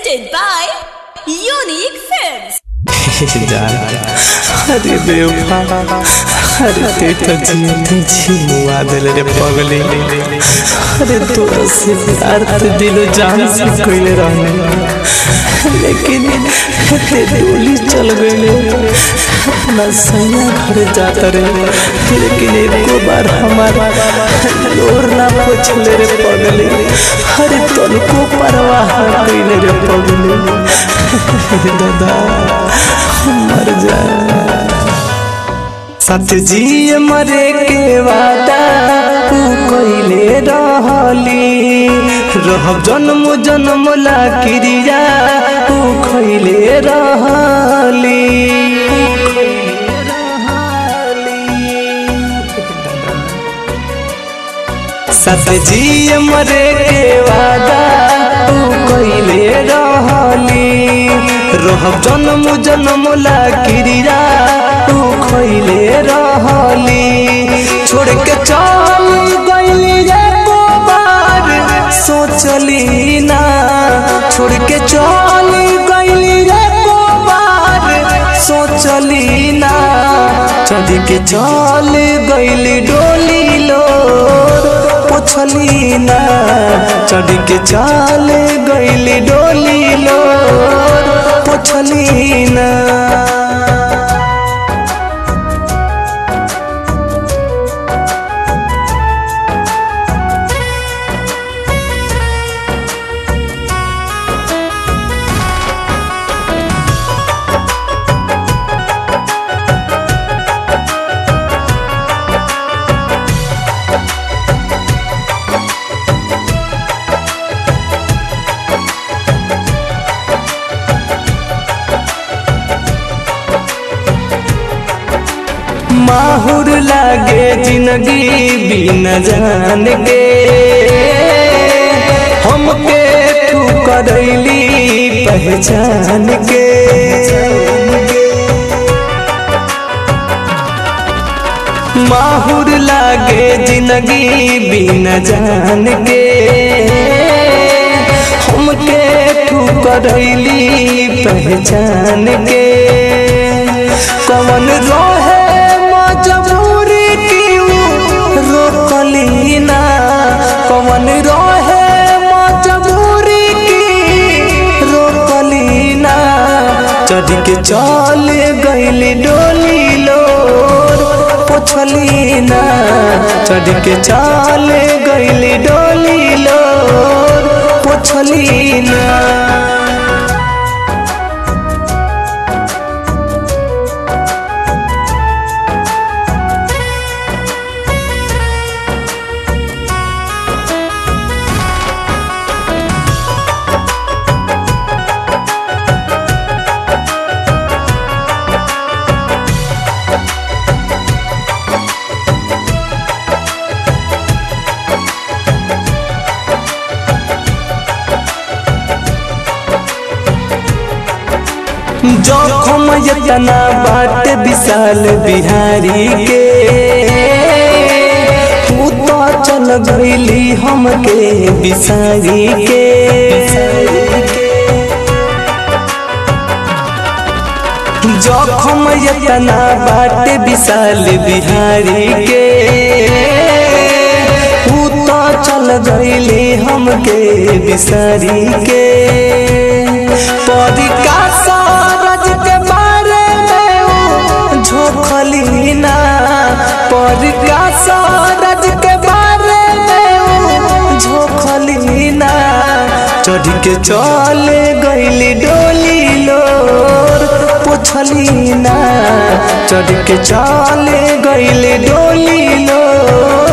presented by Unique Films. अरे बेवफा अरे ते तो जीते छी मुआ दिल रे पगली अरे तो से प्यार तो दिलो जान से कोइले रहने लेकिन ते डोली चल गइले अपना सैया घर जात रे लेकिन एको बार हमारा लोर ना पोछले रे पगली अरे तनको परवाह कइले रे पगली दादा मर जाए सत जी मरे के वादा तू कइले रहली रहब जन्म जन्म ला क्रिया तू खइले रहली सत जी मरे के वादा तू कइले रहली रहब जन्म जन्म ला क्रिया तू खइले रहली छोड़ के चल गइली रे को बार सोचली ना छोड़ के चल गइली रे को बार सोचली ना चढ़ के चल गइली डोली लोर पोछली ना चढ़ के चल गइली डोली लोर पोछली ना माहुर लागे जिंदगी बिन जान के हमके तू करैली पहचान के माहुर लागे जिंदगी बिन जान के हमके तू करैली पहचान के कवन रहे मजबूरी क्यों रोकली ना कवन रहे मजबूरी की रोकली ना चढ़ के चल गइली डोली लोर पोछली ना चढ़ के चल गइली डोली लोर पोछली ना जोखम यतना बाट विशाल बिहारी के तू तो चल गईली हमके बिसारी के जोखम यतना बाट विशाल बिहारी के तू तो चल गईली हमके बिसारी के पदिका सारज के बारे में झोंकली ना पदिका सारज के बारे में झोंकली ना चढ़ के चल गइली डोली लोर पोछली ना चढ़ के चल गइली डोली लोर